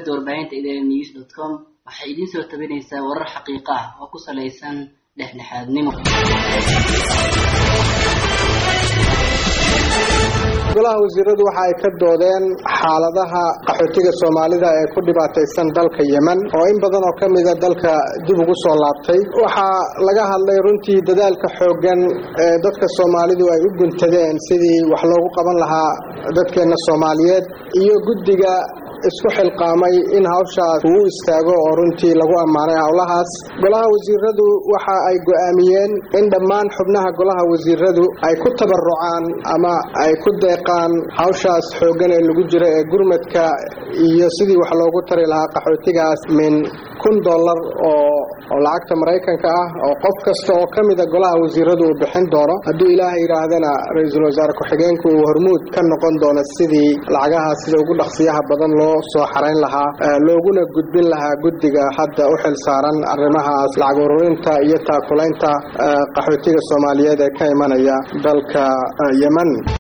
website warbaahinta idn news dot com waxay idiin soo tabinaysaa warar xaqiiqo ah oo ku salaysan dhexdhexaadnimo golaha wasiiradu waxa ay ka doodeen xaaladaha qaxootiga soomaalida ee ku dhibaataysan dalka yemen oo in badan oo ka mida dalka dib ugu soo laabtay waxaa laga hadlay runtii dadaalka xooggan ee dadka soomaalidu ay u guntadeen sidii wax loogu qaban lahaa dadkeenna soomaaliyeed iyo guddiga isku xilqaamay in hawshaas uu u istaago oo runtii lagu ammaanay howlahaas golaha wasiiradu waxa ay go'aamiyeen in dhammaan xubnaha golaha wasiiradu ay ku tabarucaan ama ay ku deeqaan hawshaas xooggan ee lagu jiro ee gurmadka iyo sidii wax loogu tari lahaa qaxootigaas min kun dollar oo oo lacagta maraykanka ah oo qof kasta oo ka mida golaha wasiiradu uu bixin doono hadduu ilaaha yidhaahdana ra-iisul wasaare ku-xigeenku uu hormuud ka noqon doono sidii lacagahaas sida ugu dhaqsiyaha badan loo soo xarayn lahaa looguna gudbin lahaa guddiga hadda u xil saaran arrimahaas lacag ururinta iyo taakulaynta qaxootiga soomaaliyeed ee ka imanaya dalka yemen